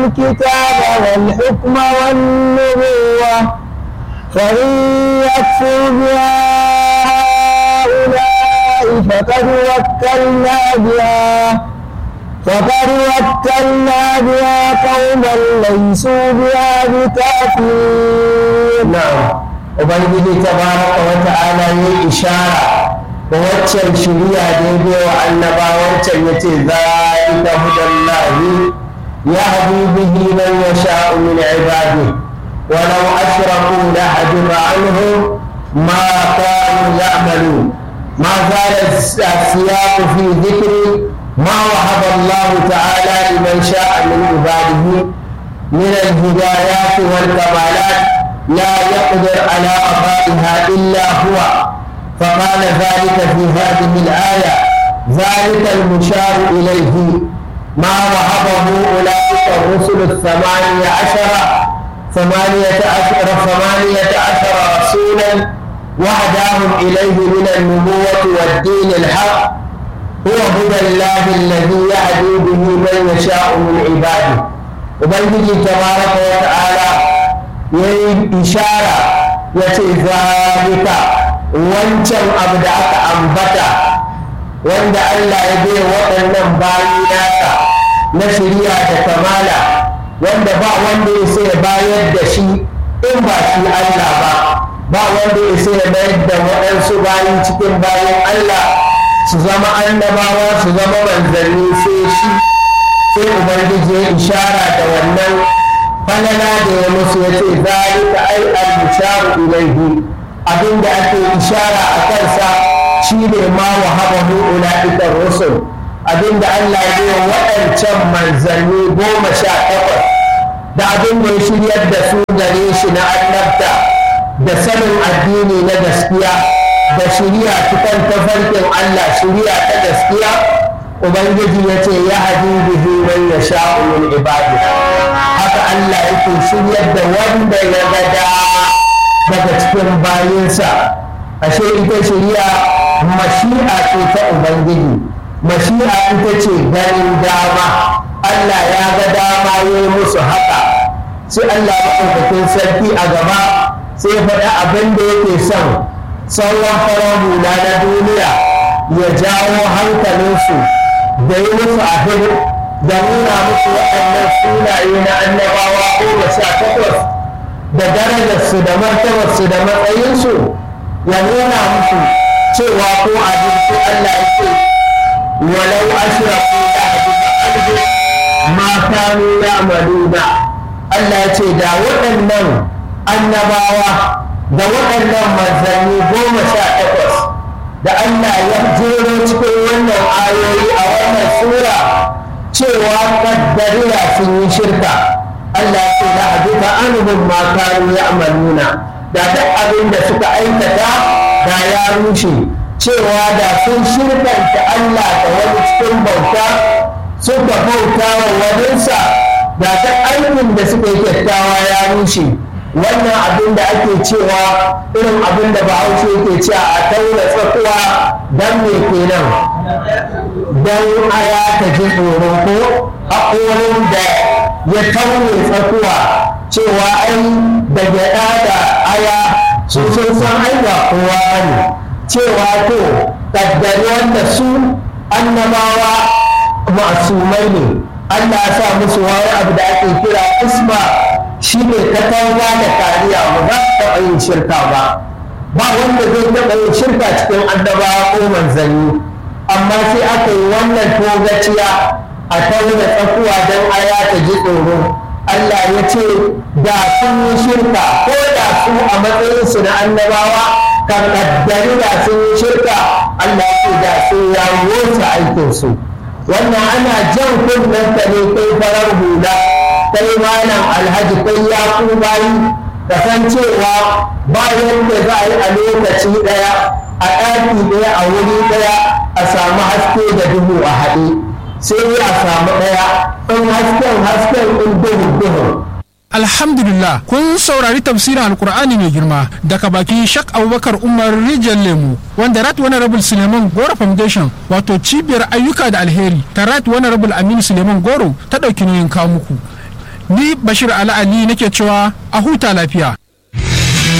الكتاب والحكم والنبوة فإن يكفر بها هؤلاء فقد وكلنا بها فقد وكلنا بها قوما ليسوا بها بكافرين na'am ubangiji tabaraka wa ta'ala yayi ishara da waccan shiriya da ya bai wa annabawancan yace zalika hudallahi yahdi bihi man yasha'u min ibadihi ولو أشركوا لحجب عنهم ما كانوا يعملون ما زال السياق في ذكر ما وهب الله تعالى لمن شاء من عباده من الهدايات والكمالات لا يقدر على أضائها إلا هو فقال ذلك في هذه الآية ذلك المشار إليه ما وهبه أولئك الرسل الثمانية عشر ثمانية عشر ثمانية عشر رسولا وهداهم إليه من النبوة والدين الحق هو هدى الله الذي يهدي به من يشاء من عباده ubangiji tabaraka wa ta'ala ya yi ishara ya ce zalika wancan abu da aka ambata wanda Allah ya bai waɗannan bayi nasa na shirya da kamala wanda ba wanda ya sai bayar da shi in ba shi Allah ba ba wanda ya sai bayar da waɗansu bayi cikin bayan Allah su zama annabawa su zama manzanni sai shi sai ubangiji ya ishara da wannan falala da ya musu ya ce zalika ai al-musharu ilaihi abinda ake ishara a kansa shine ma wa habahu ulaika rusul abinda Allah ya yi waɗancan manzanni goma sha takwas da abin da ya shiryar da su gare shi na annabta da sanin addini na gaskiya da shirya cikin tafarkin Allah shirya ta gaskiya ubangiji ya ce ya hadi bihi man yasha'u min ibadi haka Allah yake shiryar da wanda ya ga dama daga cikin bayinsa ashe ita shirya mashi'a ce ta ubangiji mashi'a ita ce ganin dama Allah ya ga dama ya yi musu haka sai Allah maɗaukakin sarki a gaba sai faɗi abin da yake son sauran farar hula na duniya ya jawo hankalinsu da yi musu abin da nuna musu waɗannan sunaye na annabawa goma sha takwas da darajarsu da martabarsu da matsayinsu ya nuna musu cewa ko abin sai Allah ya ce walau ashraku la hadith ma kanu ya'maluna Allah ya ce da waɗannan annabawa da waɗannan manzanni goma sha takwas da Allah ya jero cikin wannan ayoyi a wannan sura cewa kaddariya sun yi shirka Allah ya ce da hadita anhum ma kanu ya'maluna da duk abin da suka aikata da ya rushe cewa da sun shirkanta Allah da wani cikin bauta suka bauta wa waninsa da ta aikin da suka yi kyakkyawa ya rushe wannan abin da ake cewa irin abin da bahaushe yake cewa a taura tsakuwa don me kenan don aya ta ji tsoron ko haƙorin da ya taure tsakuwa cewa ai da gyaɗa da aya su sun san ai ba kowa ne cewa to kaddari wanda su annabawa masumai ne Allah ya sa musu wani abu da ake kira isma shi ne katanga da kariya ba za su taɓa yin shirka ba ba wanda zai taɓa yin shirka cikin annabawa ko manzanni amma sai aka yi wannan togaciya a tauna tsakuwa don aya ta ji tsoro Allah ya ce da sun yi shirka ko da su a matsayinsu na annabawa kan kaddari da sun yi shirka Allah ya ce da sun ya wuce aikinsu wannan ana jan kunnen ta ne kai farar hula kai malam alhaji kai ya ku bayi kasancewa bayan da za a yi a lokaci ɗaya a ɗaki ɗaya a wuri ɗaya a samu haske da duhu a haɗe sai a samu ɗaya in hasken hasken in duhu duhu Alhamdulillah kun saurari tafsirin Alkur'ani mai girma daga bakin Shak Abubakar Umar Rijal Lemu wanda Rat Honorable Suleiman Goro Foundation wato cibiyar ayyuka da alheri ta Rat Honorable Aminu Suleiman Goro ta ɗauki nauyin kawo muku. ni bashir ali ali nake cewa a huta lafiya